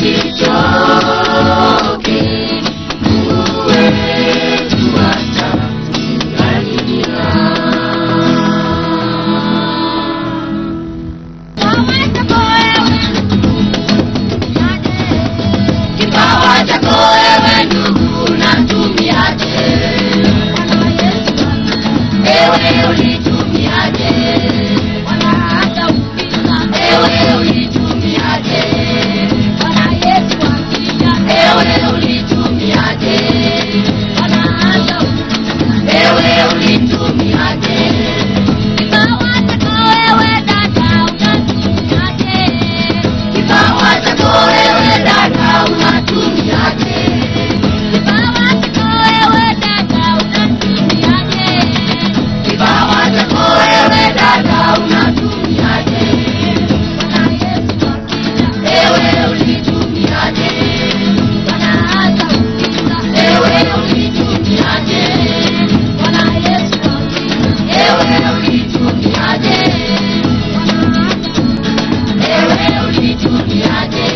Usichoke, Mungu wetu Kipawa chako wewe ndugu unatumiaje? Ewe ulitumiaje? Ewe ulitumiaje? Ewe ulitumiaje? Ewe ulitumiaje? Kipawa chako wewe dada unatumiaje? Kipawa chako wewe dada unatumiaje? Ewe ulitumiaje? Ewe ulitumiaje? Ewe ulitumiaje? Ewe ulitumiaje?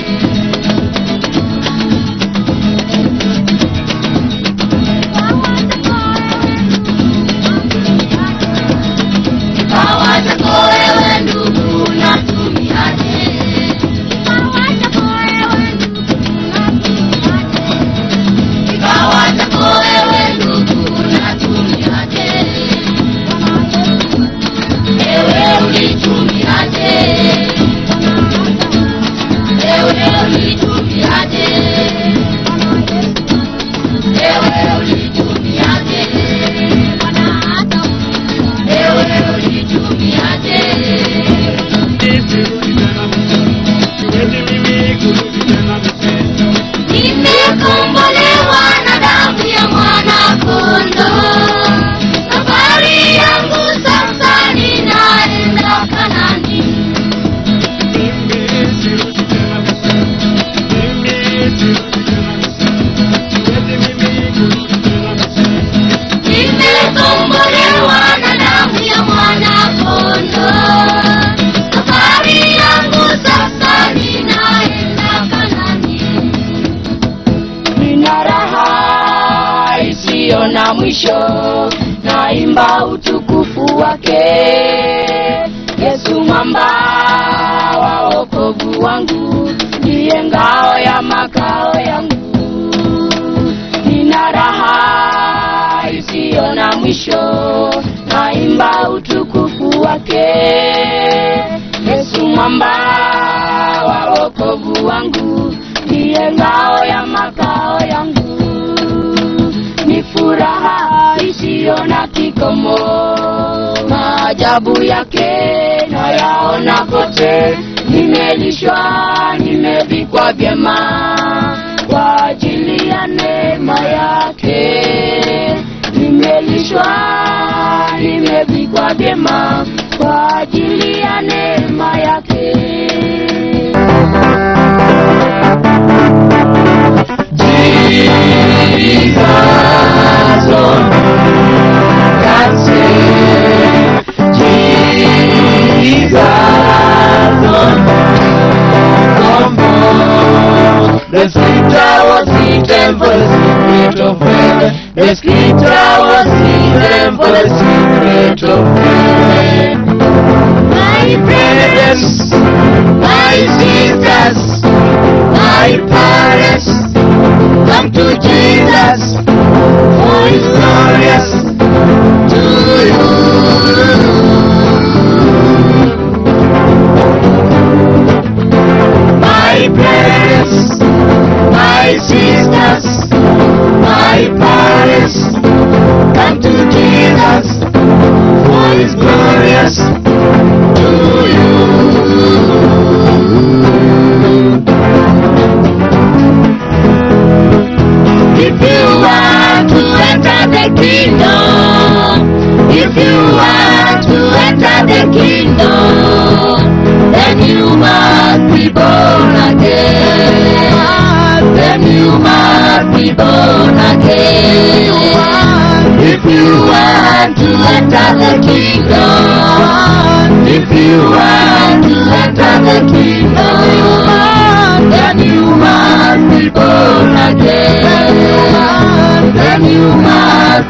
Kipawa chako wewe ndugu unatumiaje? Kipawa chako wewe ndugu unatumiaje? Ewe ulitumiaje? Ewe ulitumiaje? Ewe ulitumiaje? Ewe ulitumiaje? Nimekombolewa na damu ya mwana-kondoo. Safari yangu sasa ninaenda Kanaani. Nimekombolewa na damu ya mwana-kondoo. Safari yangu sasa ninaenda Kanaani. nina raha isiyo na mwisho, naimba utukufu wake Yesu mwamba wa wokovu wangu, ndiye ngao ya makao yangu. Nina raha isiyo na mwisho, naimba utukufu wake Yesu mwamba wa wokovu wangu, ndiye ngao ya makao yangu. Ni furaha isiyo na kikomo, maajabu yake nayaona kote. Nimelishwa, nimevikwa vyema kwa ajili ya neema yake. Nimelishwa, nimevikwa vyema kwa ajili ya neema yake. Jesus, Lord, God save. Jesus, Lord, come on. The scripture was written for the secret of heaven. The scripture was written for the secret of heaven. My brothers, my sisters, my parents, come to Jesus, for He's glorious to you. My parents, my sisters, my parents, come to Jesus, for He's glorious to you. If you want to enter the kingdom, if you want to enter the kingdom, then you must be born again. Then you must be born again. If you want to enter the kingdom, if you want to enter the kingdom, then you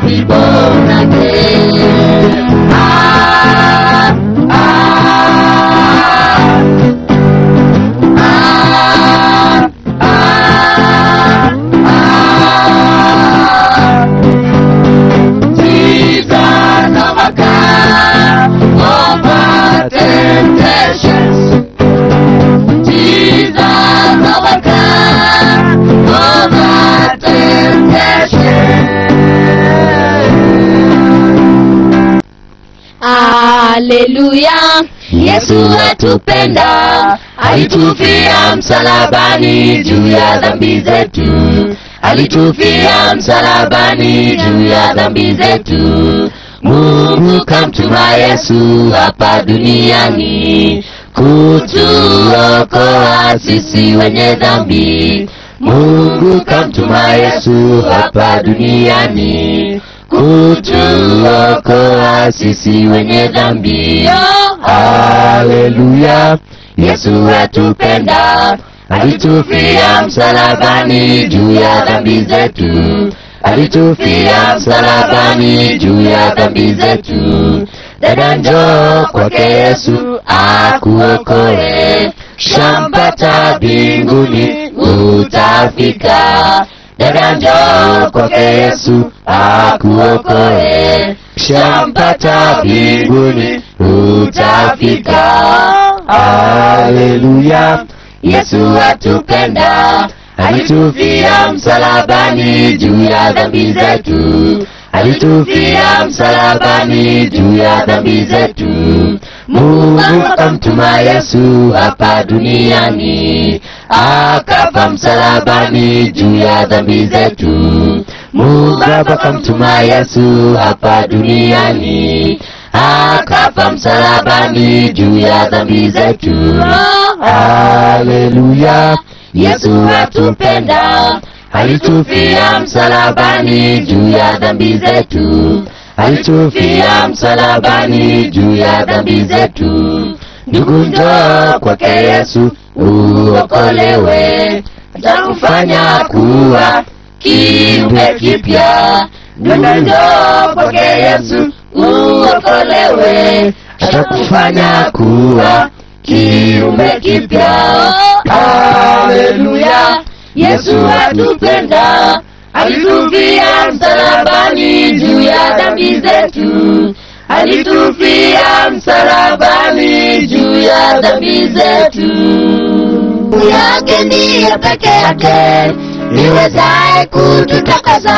be born again. Ah, ah, ah, ah, ah. Jesus overcome over temptations. Jesus overcome over temptations. Haleluya, Yesu atupenda, alitufia msalabani juu ya dhambi zetu, alitufia msalabani juu ya dhambi zetu. Mungu kamtuma Yesu hapa duniani kutuokoa sisi wenye dhambi. Mungu kamtuma Yesu hapa duniani kutuokoa sisi wenye dhambi. Haleluya, Yesu atupenda, alitufia msalabani juu ya dhambi zetu, alitufia msalabani juu ya dhambi zetu. Dada njoo kwake Yesu akuokoe, shampata mbinguni utafika. Dada njoo kwake Yesu akuokoe, shampata mbinguni utafika. Haleluya, Yesu atupenda, alitufia msalabani juu ya dhambi zetu, alitufia msalabani juu ya dhambi zetu. Mungu akamtuma Yesu hapa duniani, akafa msalabani juu ya dhambi zetu. Mungu akamtuma Yesu hapa duniani, akafa msalabani juu ya dhambi zetu. Haleluya, Yesu atupenda, alitufia msalabani juu ya dhambi zetu, alitufia msalabani juu ya dhambi zetu. Ndugu njoo kwake Yesu uokolewe, atakufanya kuwa kiumbe kipya. Ndugu njoo kwake Yesu uokolewe, atakufanya kuwa kiumbe kipya. Haleluya, Yesu atupenda, alitufia msalabani juu ya dhambi zetu, alitufia msalabani juu ya dhambi zetu. Yake ndiye peke yake niwezaye kututakasa.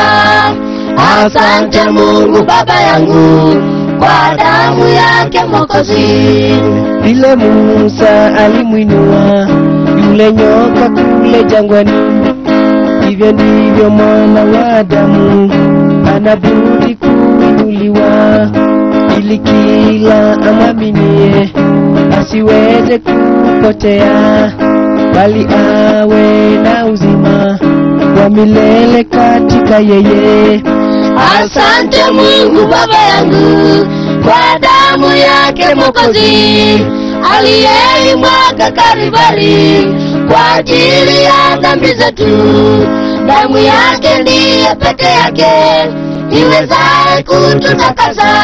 Asante Mungu Baba yangu kwa damu yake Mwokozi. vile Musa alimwinua yule nyoka kule jangwani, hivyo ndivyo mwana wa Adamu anabudi kuinuliwa, ili kila amwaminie asiweze kupotea, bali awe na uzima wa milele katika yeye. Asante Mungu Baba yangu kwa damu yake Mwokozi aliyeimwaga Kalvari kwa ajili ya dhambi zetu. Damu yake ndiye peke yake iwezaye kututakasa.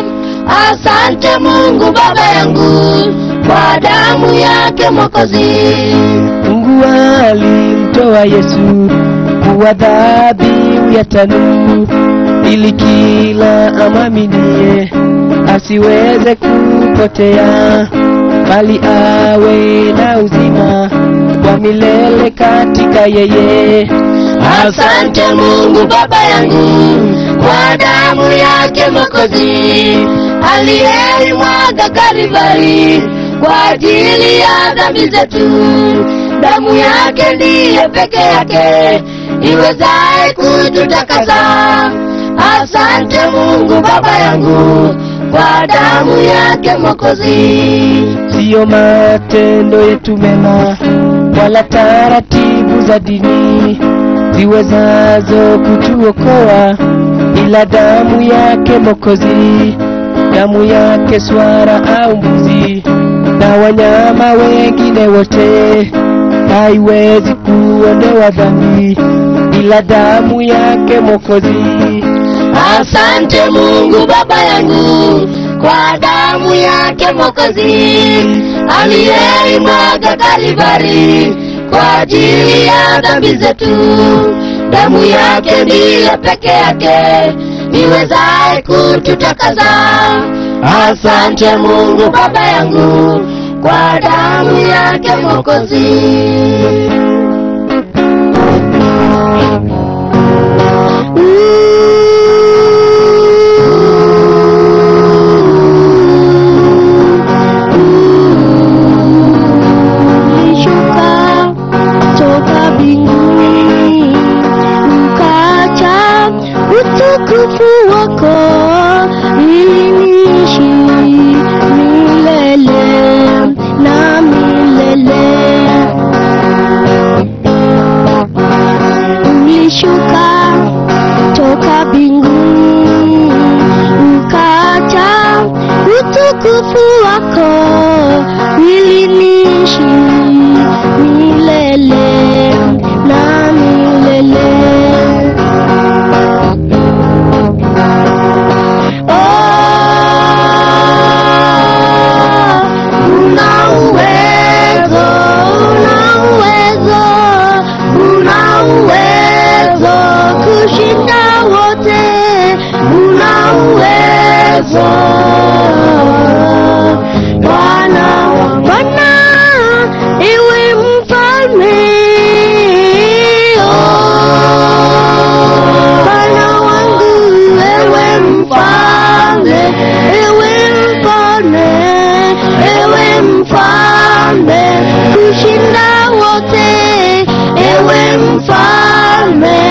Asante Mungu Baba yangu kwa damu yake Mwokozi. Mungu alimtoa Yesu kuwa dhabihu ya tanuru, ili kila amwaminie asiweze kupotea, bali awe na uzima wa milele katika yeye. Asante Mungu Baba yangu kwa damu yake Mwokozi aliyeimwaga Kalvari kwa ajili ya dhambi zetu. Damu yake ndiye peke yake iwezaye kututakasa. Asante Mungu Baba yangu kwa damu yake Mwokozi. siyo matendo yetu mema wala taratibu za dini ziwezazo kutuokoa, ila damu yake Mwokozi, damu yake swara au mbuzi na wanyama wengine wote haiwezi kuondoa dhambi, ila damu yake Mwokozi. Asante Mungu Baba yangu kwa damu yake Mwokozi aliyeimwaga Kalvari kwa ajili ya dhambi zetu. Damu yake ndiyo peke yake niwezaye kututakaza. Asante Mungu Baba yangu kwa damu yake Mwokozi. Ulishuka toka mbinguni ukaacha utukufu wako ili niishi milele na milele. Ulishuka toka mbinguni ukaacha utukufu wako ili niishi milele na milele. Oh, una uwezo, una uwezo, una uwezo kushinda wote, una uwezo Bwana, Bwana, iwe mfalme oh. Bwana wangu, ewe mfalme, ewe mfalme, ewe mfalme kushinda wote, ewe mfalme,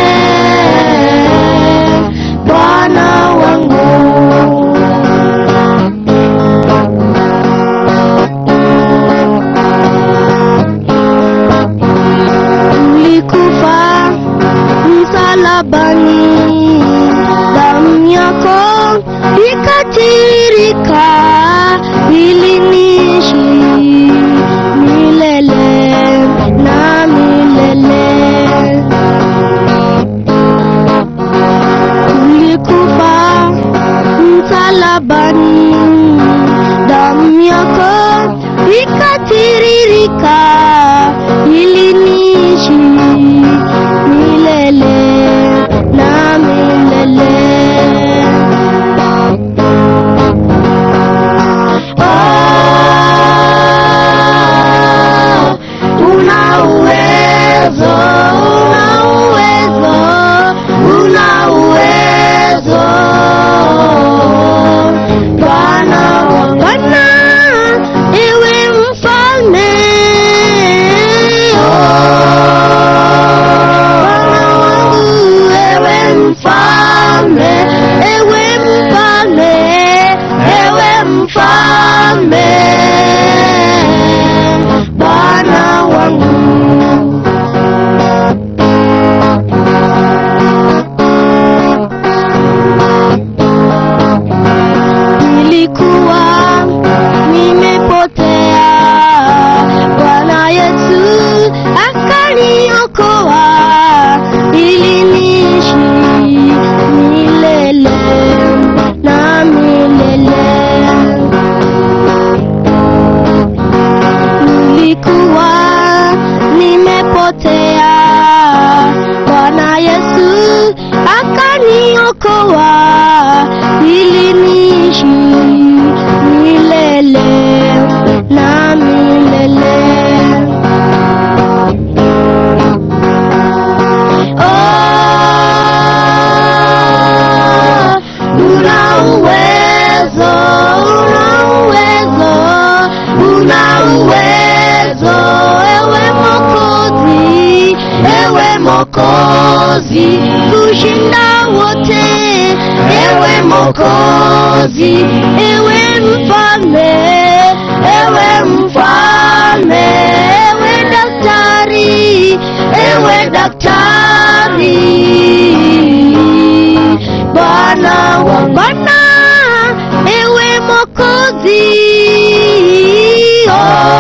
Bwana wangu. ulikufa msalabani, damu yako ikatirika ili niishi milele na milele. Ulikufa msalabani, damu yako ikatiririka ili niishi milele na milele. Oh, una uwezo, una uwezo, una uwezo. Bwana wa Bwana, ewe mfalme. Bwana wangu, ewe mfalme, ewe mfalme, ewe mfalme. Bwana wangu. nilikuwa nimepotea, Bwana Yesu akaniokoa ili niishi milele na milele. Nilikuwa nimepotea, Bwana Yesu akaniokoa ili niishi milele na milele. Oh, una uwezo, una uwezo, una uwezo, ewe Mwokozi, ewe Mwokozi, kushinda wote, ewe Mwokozi, ewe mfalme, ewe mfalme, ewe daktari, ewe daktari. Bwana wa Bwana, ewe Mwokozi. Oh,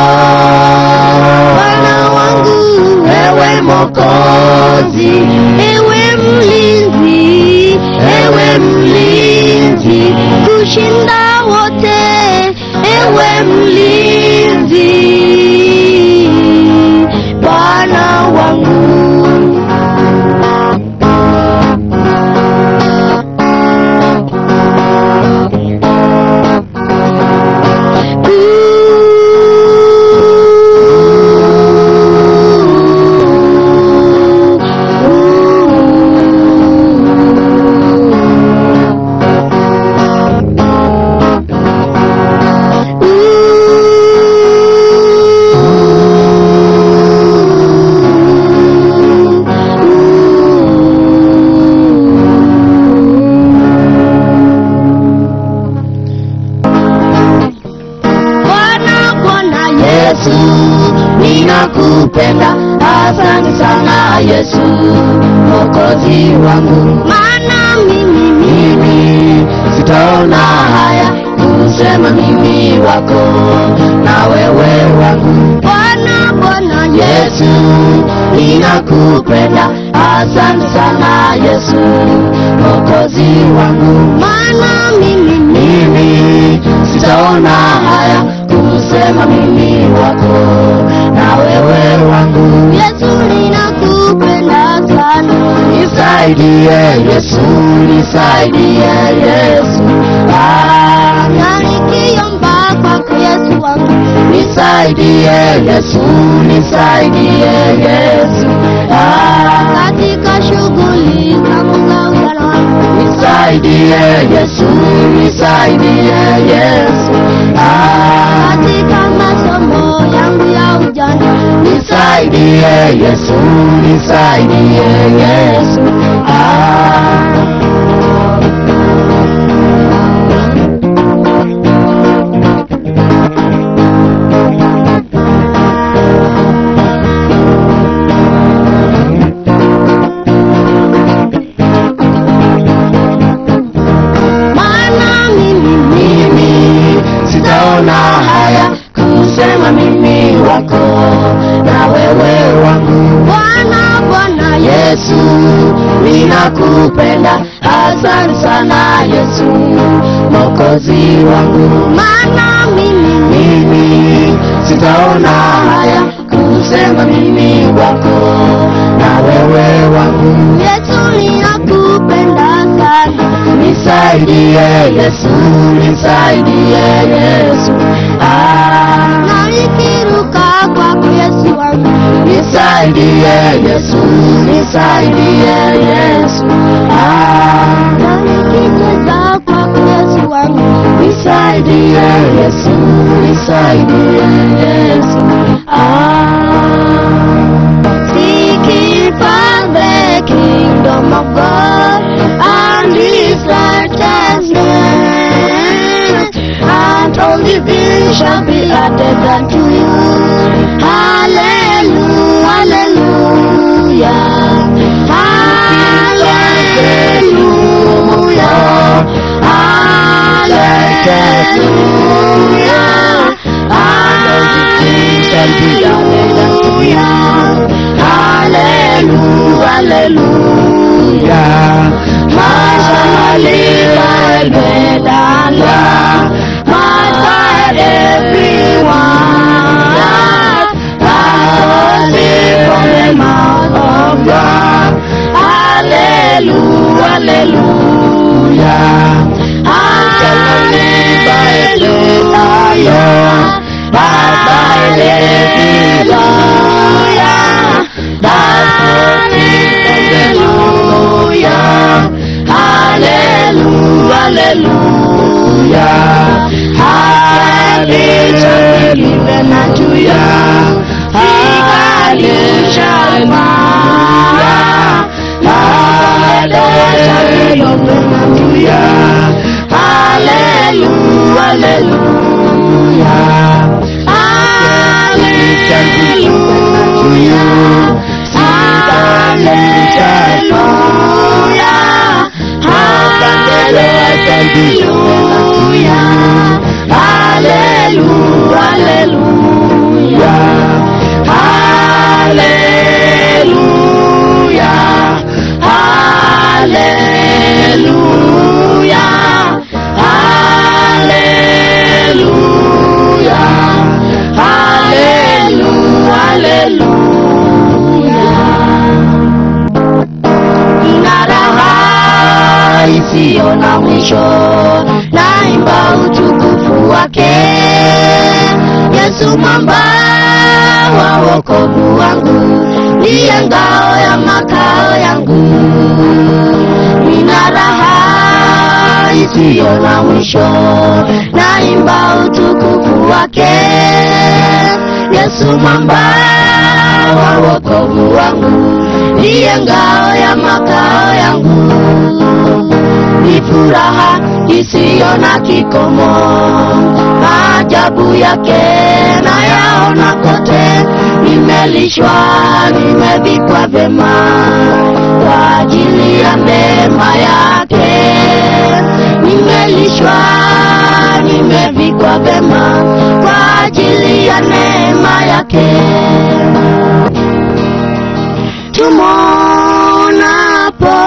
Bwana wangu, ewe Mwokozi, ewe mlinzi, ewe mlinzi kushinda wote, ewe mlinzi, Bwana wangu. Bwana Bwana Yesu, ninakupenda, asante sana Yesu, mwokozi wangu. Maana mimi mimi sitaona haya kusema mimi wako na wewe wangu. Bwana Bwana Yesu, ninakupenda, asante sana Yesu, mwokozi wangu. Maana mimi mimi sitaona haya kusema mimi wako na wewe wangu. Yesu ninakupenda sana, nisaidie Yesu, nisaidie Yesu. Ah, na nikiomba kwako Yesu wangu, nisaidie Yesu, nisaidie Yesu. Ah, katika shughuli zangu za ujana wangu, nisaidie Yesu, nisaidie Yesu. Ah, katika masomo yangu ya ujana, nisaidie Yesu, nisaidie Yesu. Ah, maana mimi mimi sitaona haya kusema mimi wako na wewe wangu Bwana Bwana Yesu ninakupenda asante sana Yesu mwokozi wangu maana mimi mimi sitaona haya kusema mimi wako na wewe wangu Yesu ninakupenda sana nisaidie Yesu nisaidie Yesu ah na nikiruka kwako Yesu wangu nisaidie Yesu nisaidie Yesu ah na nikicheza kwako Yesu wangu nisaidie Yesu nisaidie Yesu ah Seeking for the kingdom of God and His righteousness, and all living shall be added unto you. Hallelujah, hallelujah, hallelujah, hallelujah, hallelujah, hallelujah. My soul live and my God, everyone. I live from the mouth of God. Hallelujah, hallelujah. I shall live by faith alone, but by faith alone. That's what is hallelujah, hallelujah, hallelujah. Hallelujah shall be given unto you. Hallelujah shall be. Hallelujah shall be open unto you. Hallelujah, hallelujah. Hallelujah shall be open unto you. Hallelujah. Hallelujah. Hallelujah. Hallelujah. Hallelujah. isiyo na mwisho, naimba utukufu wake Yesu mwamba wa wokovu wangu, ndiye ngao ya makao yangu, nina raha isiyo na mwisho, naimba utukufu wake Yesu mwamba wa wokovu wangu, ndiye ngao ya makao yangu, ni furaha isiyo na kikomo, maajabu yake nayaona kote, nimelishwa, nimevikwa vyema kwa ajili ya neema yake, nimelishwa, nimevikwa vyema kwa ajili ya neema yake tumonapo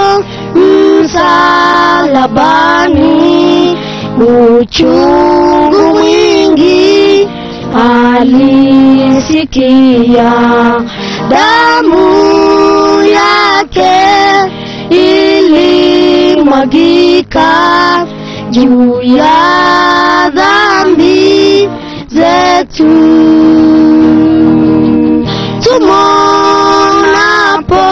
msalabani uchungu mwingi alisikia damu yake ilimwagika juu ya dhambi zetu tumonapo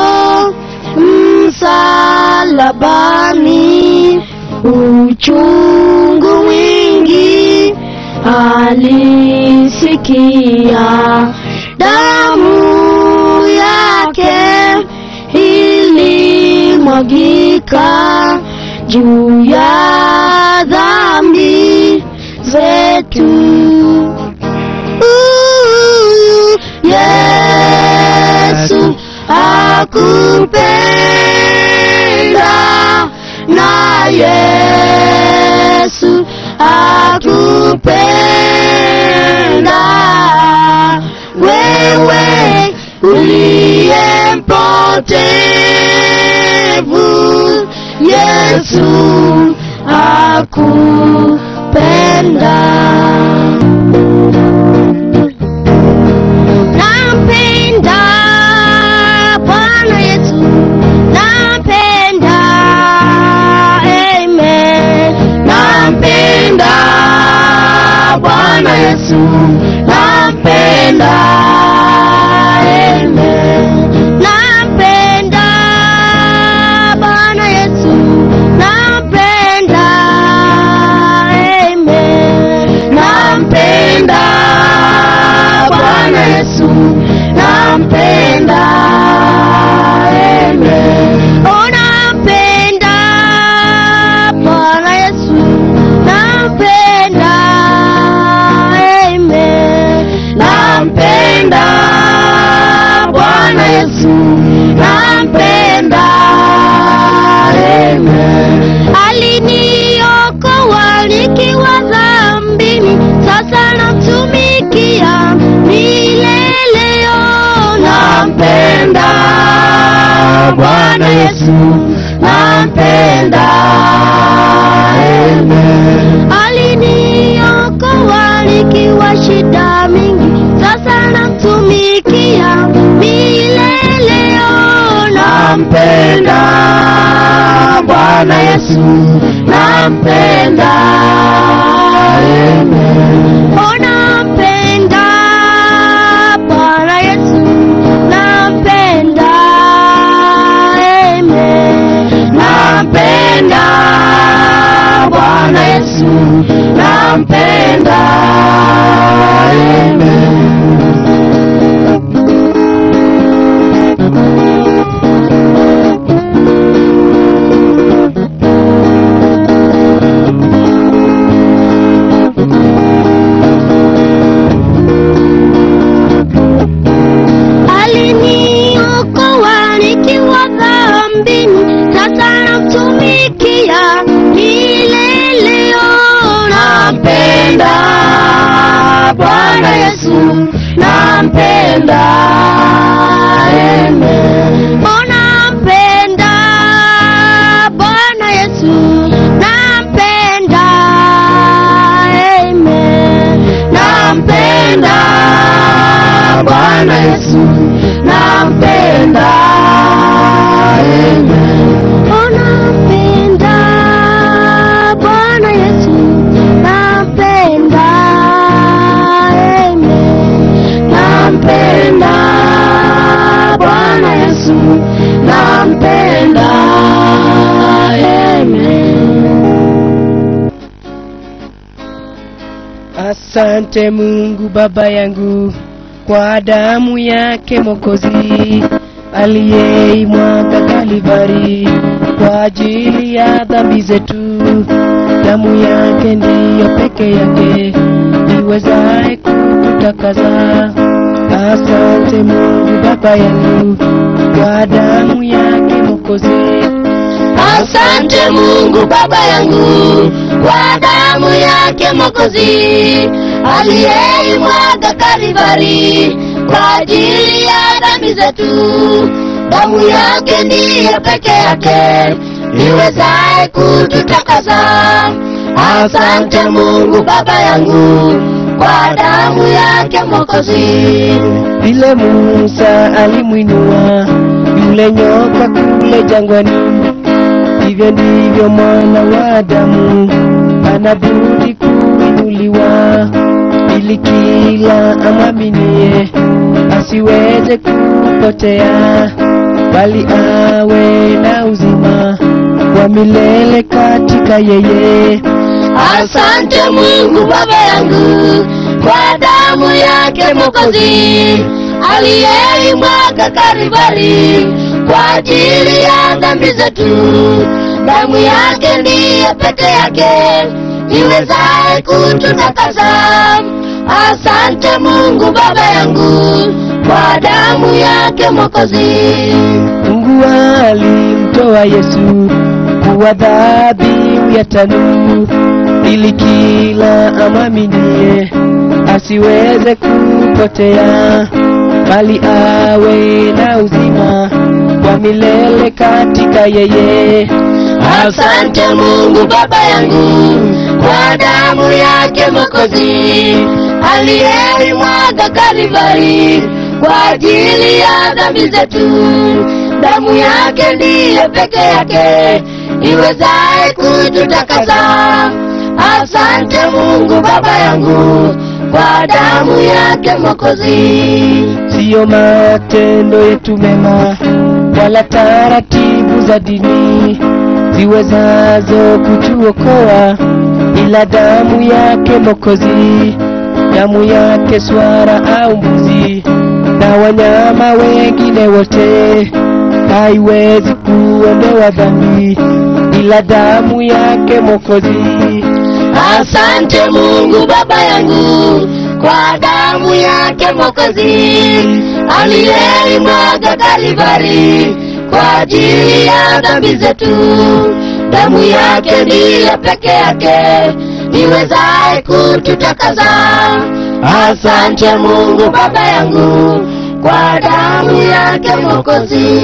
msalabani uchungu mwingi alisikia damu yake ilimwagika juu ya dhambi zetu Huyu Yesu akupenda na Yesu akupenda wewe uliye mpotevu Yesu akupenda Nampenda Bwana Yesu, nampenda, amen. Nampenda Bwana Yesu, nampenda, amen. Nampenda Bwana Yesu, nampenda, amen. Nampenda Bwana Yesu, nampenda, amen. Oh, nampenda Bwana Yesu, nampenda, amen. Nampenda Bwana Yesu, nampenda, amen. Aliniokoa nikiwa dhambini, sasa namtumikia milele. Oh, nampenda Bwana Yesu, nampenda, amen. Aliniokoa nikiwa shida mingi, sasa namtumikia milele. Oh, nampenda Bwana Yesu, nampenda, amen. Oh, nampenda Bwana Yesu, nampenda, amen. Nampenda Bwana Yesu, nampenda, amen. aliniokoa nikiwa dhambini, sasa namtumikia milele. Oh, nampenda Bwana Yesu, nampenda, amen. Oh, nampenda Bwana Yesu, nampenda, amen. Nampenda Bwana Yesu, nampenda, amen. Oh, nampenda Asante Mungu Baba yangu kwa damu yake Mwokozi aliyeimwaga Kalvari kwa ajili ya dhambi zetu. Damu yake ndiyo peke yake iwezaye kututakaza. Asante Mungu Baba yangu kwa damu yake Mwokozi. Asante Mungu Baba yangu kwa damu yake Mwokozi aliyeimwaga Kalvari kwa ajili ya dhambi zetu. Damu yake ndiye peke yake iwezaye kututakasa. Asante Mungu Baba yangu kwa damu yake Mwokozi. Vile Musa alimwinua yule nyoka kule jangwani, hivyo ndivyo mwana wa Adamu anabudi kuinuliwa, ili kila amwaminie asiweze kupotea, bali awe na uzima wa milele katika yeye. Asante Mungu Baba yangu kwa damu yake Mwokozi aliyeimwaga Kalvari kwa ajili ya dhambi zetu. Damu yake ndiye peke yake iwezaye kututakasa. Asante Mungu Baba yangu kwa damu yake Mwokozi. Mungu alimtoa Yesu kuwa dhabihu ya tanu, ili kila amwaminie asiweze kupotea, bali awe na uzima wa milele katika yeye. Asante Mungu Baba yangu kwa damu yake Mwokozi aliyeimwaga Kalvari kwa ajili ya dhambi zetu. Damu yake ndiye peke yake iwezaye kututakasa. Asante Mungu Baba yangu kwa damu yake Mwokozi. Siyo matendo yetu mema wala taratibu za dini ziwezazo kutuokoa, ila damu yake Mwokozi, damu yake swara au mbuzi na wanyama wengine wote haiwezi kuondoa dhambi, ila damu yake Mwokozi. Asante Mungu Baba yangu kwa damu yake Mwokozi aliyeimwaga Kalvari kwa ajili ya dhambi zetu. Damu yake ndiye peke yake iwezaye kututakasa. Asante Mungu Baba yangu kwa damu yake Mwokozi.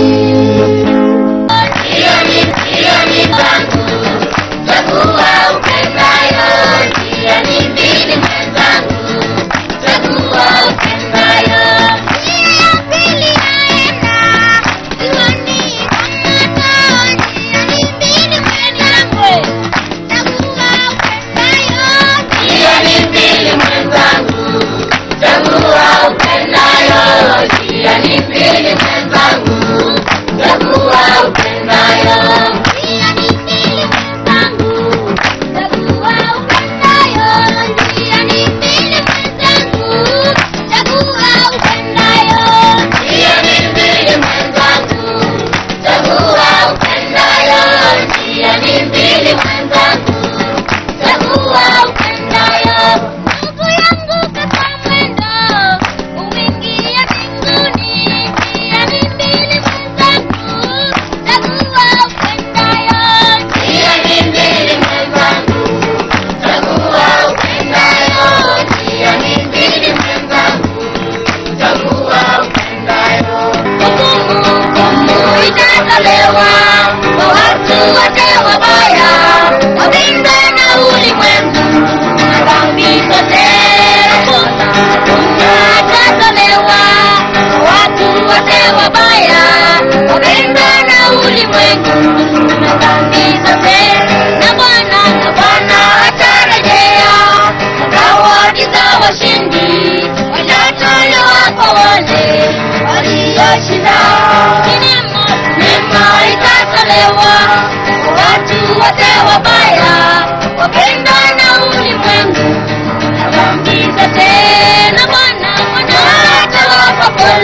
Hiyo ni hiyo ni zangu chagua upendayo, njia ni mbili mwenzangu, chagua upendayo. Njia ya pili naenda, sioni kama njia ni mbili mwenzangu, chagua upendayo. Njia ni mbili mwenzangu, chagua upendayo, njia ni mbili mwenzangu, chagua upendayo. Njia ni mbili mwenzangu, chagua upendayo, njia ni mbili mwenzangu, chagua upendayo. Njia ni mbili mwenzangu, chagua upendayo, njia ni mbili mwenzangu, chagua upendayo. Ndugu yangu kata mwendo, umeingia mbinguni, njia ni mbili mwenzangu, chagua upendayo. Njia ni mbili mwenzangu, chagua upendayo, njia ni mbili mwenzangu, chagua upendayo. Hukumu, hukumu itatolewa kwa watu wote wabaya, wapinga na ulimwengu na dhambi zote. Hukumu itatolewa kwa watu wote wabaya, wapinga na ulimwengu na dhambi zote. Na Bwana, na Bwana atarejea na zawadi za washindi watatolewa kwa wale walioshinda. Neema, neema itatolewa kwa watu wote wabaya, wapenda na ulimwengu na dhambi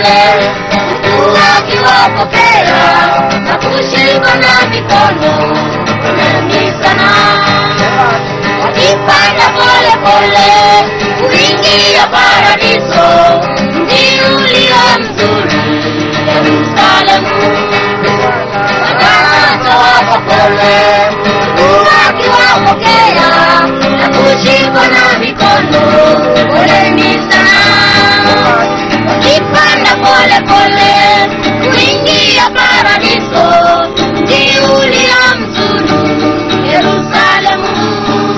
huku akiwapokea na kushika na mikono poleni sana wakipanda pole pole kuingia paradiso mji ulio mzuri yerusalemu wanatowapa pole wakiwapokea na kushikwa na mikono poleni sana wakipanda pole pole kuingia paradiso mji ulio mzuri yerusalemu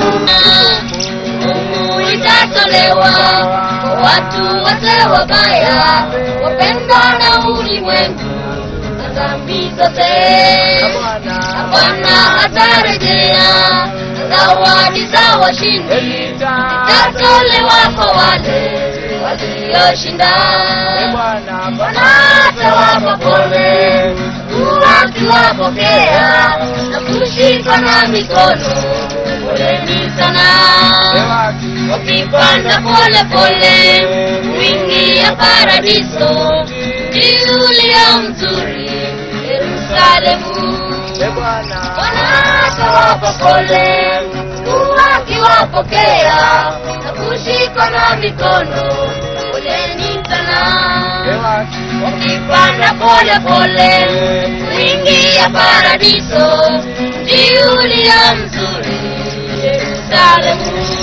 hukumu itatolewa kwa watu wote wabaya wapendwa na ulimwengu na dhambi zote na bwana atarejea na zawadi za washindi itatolewa kwa wale walioshinda bwana atawapa pole wakiwapokea na kushikwa na mikono poleni sana wakipanda pole pole kuingia paradiso mji ulio mzuri yerusalemu bwana atawapa pole wakiwapokea na kushikwa na mikono poleni sana wakipanda pole pole kuingia paradiso mji ulio mzuri yerusalemu